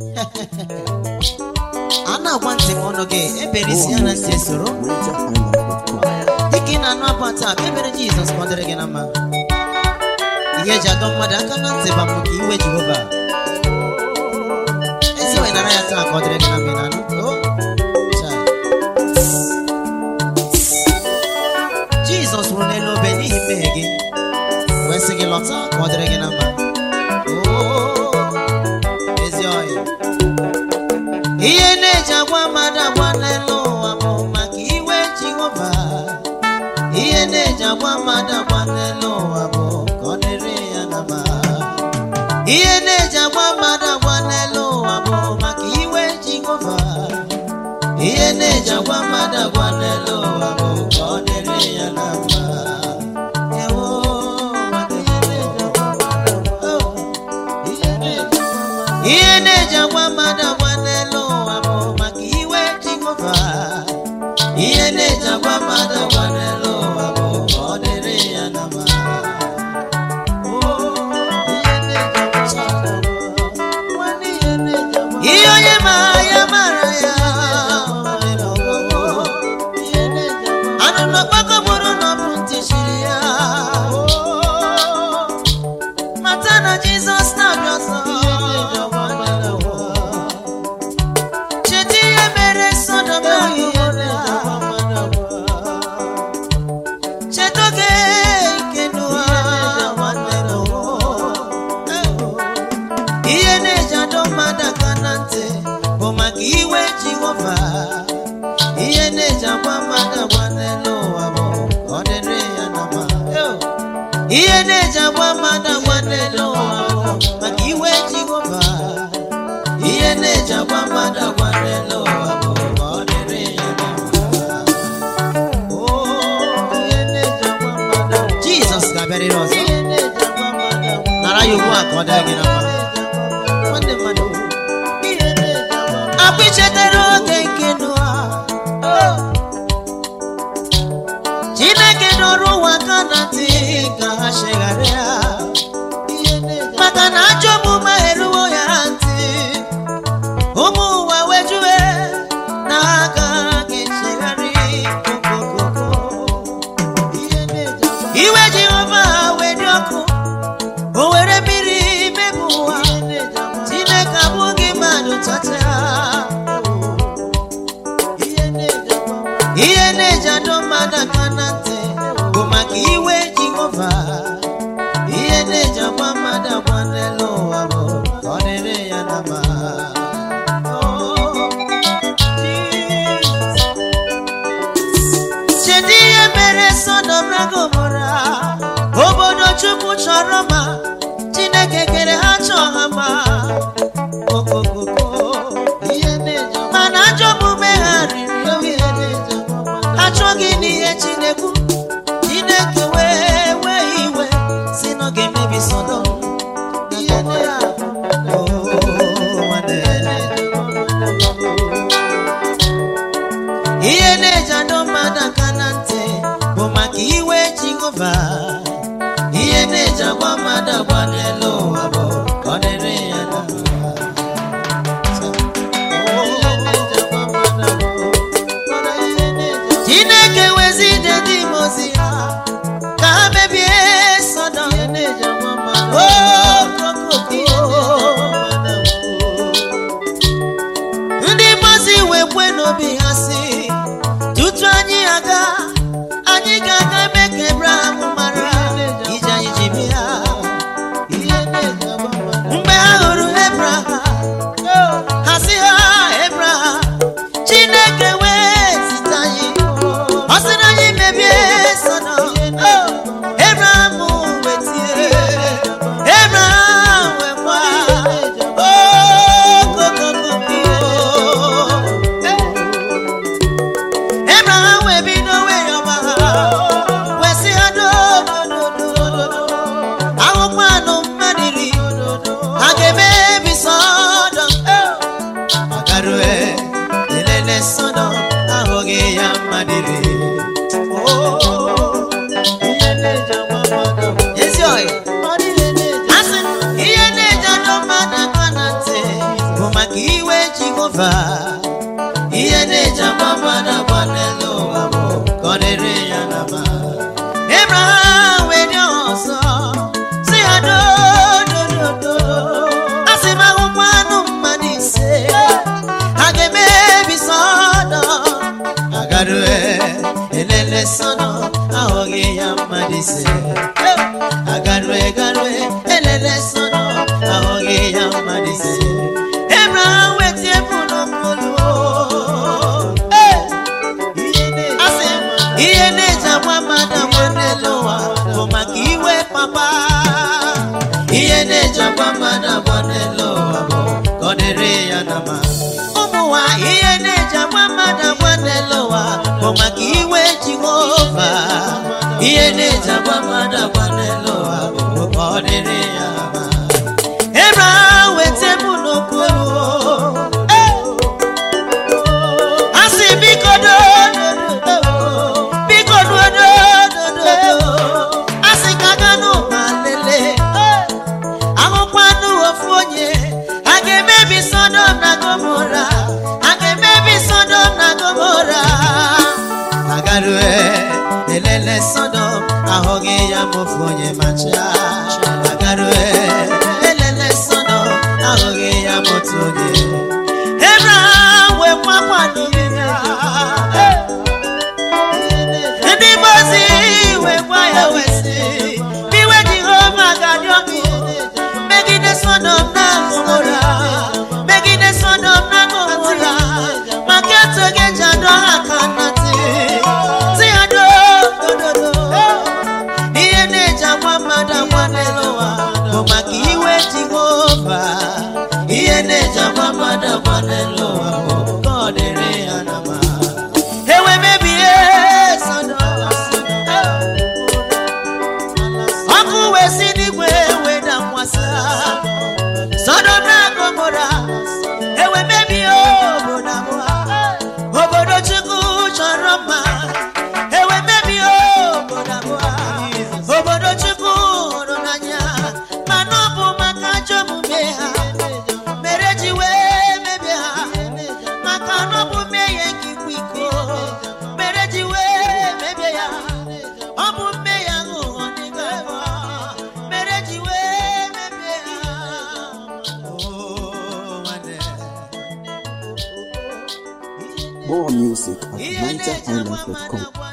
a na-agwa ntị m ọnụ gị ebere isi ya na ntị esoro dịka ị na-anụ abụ taa ka ebere jizọs ka ọ dịrị gị na mma ihe eji adọ mmadụ aka na ntị bụ maka iwe jehova ezi wee nara ya taa ka ọ dịrị gị na mma ị na-anụ O, chai. jizọs nwụrụ n'elu obe n'ihi mmehie gị wee sị gị lọta ka ọ dịrị gị na mma O, ezi ọhịa ihe na-eji agwa mmadụ agwa n'elu ụwa bụ maka iwe jehova ihe na-eji agwa mmadụ agwa n'elu ụwa bụ ka ọ dịrị ya na mma ihe na-eji agwa mmadụ agwa n'elu ụwa bụ maka iwe jehova ihe na-eji agwa mmadụ agwa n'elu ụwa bụ ka ọ dịrị ya na mma Ewo, maka ihe na-eji agwa mmadụ agwa- Oh. ihe na-eji agwa mmadụ agwa n'elu ụwa bụ maka iwe jehova ihe na-eji agwa mmadụ agwa n'elu ụwa bụ ka ọ dịrị ya na mma ihe onye mara ya mara ya anụ n'ọgbakọ bụrụ na ọ bụ ntị chiri ya mata na jizọs na-abịa ọzọ cheta ihe mere sodom na Gọmọra. cheta oge nke Noa nwanne Noa. ihe na-eji adọ mmadụ aka na ntị bụ maka iwe jehova ihe na-eji agwa mmadụ agwa n'elu ụwa bụ ka ọ dịrị ya na mma ihe na-eji agwa mmadụ agwa n'elu ụwa bụ maka iwe jehova ihe na-eji agwa mmadụ agwa n'elu ụwa bụ ka ọ dịrị ya na mma jizọs ga-abịarịrị ọzọ nara ya ugbu a ka ọ dịrị gị na mma nwanne mmadụ akwa ichetara oge nke Noa chineke dọrọ ụwa aka na ntị ka ha chegharịa maka na ajọ omume eruwo ya ntị ụmụ ụwa wejue na ha agaghị echegharị okokoko iwe jehova wee dị ọkụ o were mmiri mebụ ụwa chineke abụghị mmadụ tata ihe na-eji adọ mmadụ aka na ntị bụ maka iwe jehova ihe na-eji agwa mmadụ agwa n'elu ụwa bụ ka ọ dịrị ya na mma Oh, cheedị ihe mere sodom na gomora obodo chukwu chọrọ ma chineke kere ha chọọ ha ma okokoko mana ajọ omume ha riri ohere achọghị n'ihe chinekwu chineke wee wee iwe si na ọ ga-emebi sodom na Gọmọra. Oh, nwanne. ihe na-eji adọ mmadụ aka na ntị bụ maka iwe jehova ihe na-eji agwa mmadụ agwa n'elu ụwa bụ ka ọ dịrị ya na mma. chineke wezi ide ndị mozi ya ka ha mebie sodom Oh, kokoko. ndị mmazi wee kwe n'obi ha si tutu anyị aga anyị ga-aga eme ka ebraham mara ije anyị ji bịa jehova ihe na-eji agba mmadụ agba n'elu ụwa bụ ka ọ dịrị ya na mma Abraham wee dị ọzọ si ya dodododo a sị m ahụkwa anụ mmadụ ise a ga-emebi sọdọ agarue elele sọdọ ahụghị ya mmadụ ise agarue garue elele sọdọ ahụghị ya mmadụ ise Abraham wetie pụrụ mkpụrụ asị ihe na-eji agwa mmadụ agwa n'elu ụwa bụ maka iwe papa ihe na-eji agwa mmadụ agwa n'elu ụwa bụ ka ọ dịrị ya na mma ụmụnwa ihe na-eji agwa mmadụ agwa n'elu ụwa bụ maka iwe jehova ihe na-eji agwa mmadụ agwa n'elu ụwa bụ ka ọ dịrị ya na mma Abraham weta mụ n'okpuru asị biko dododo biko dododo asị ka ganụ ma lelee ahụkwanụ ofu onye a ga-emebi sodom na gomora a ga-emebi sodom na gomora agarue elele sodom ahụghị ya ma ofu onye macha agarue elele sodom ahụghị ya ma otu onye Abraham wee kwakwa n'ime ya ndị mozi wee gwa ya wee sị iwe jehova ga-adị ọkụ megide sodom na gomora megide sodom na gomora maka etu oge ji adọ ha aka na ntị si ha dododo ihe na-eji agwa mmadụ agwa n'elu ụwa bụ maka iwe jehova ihe na-eji agwa mmadụ agwa n'elu ụwa bụ ka ọ dịrị ya na mma ewe mebie sodom ọkụ wee si n'igwe wee dakwasa sodom na gomora ewe mebie obodo abụọ obodo chukwu chọrọ mma ewe mebie obodo abụọ obodo chukwu hụrụ n'anya mana ọ bụ maka ajọ omume ha mere ji wee mebie ha maka na ọ bụ mmehie nke ikwa iko mere ji wee mebie ya ọ bụ mmehie aghụghọ n'ịgọ ebe mere ji wee mebie ha Oh, nwanne. More music at Ihe na-eji agwa mmadụ NigerHighlife.com. agwa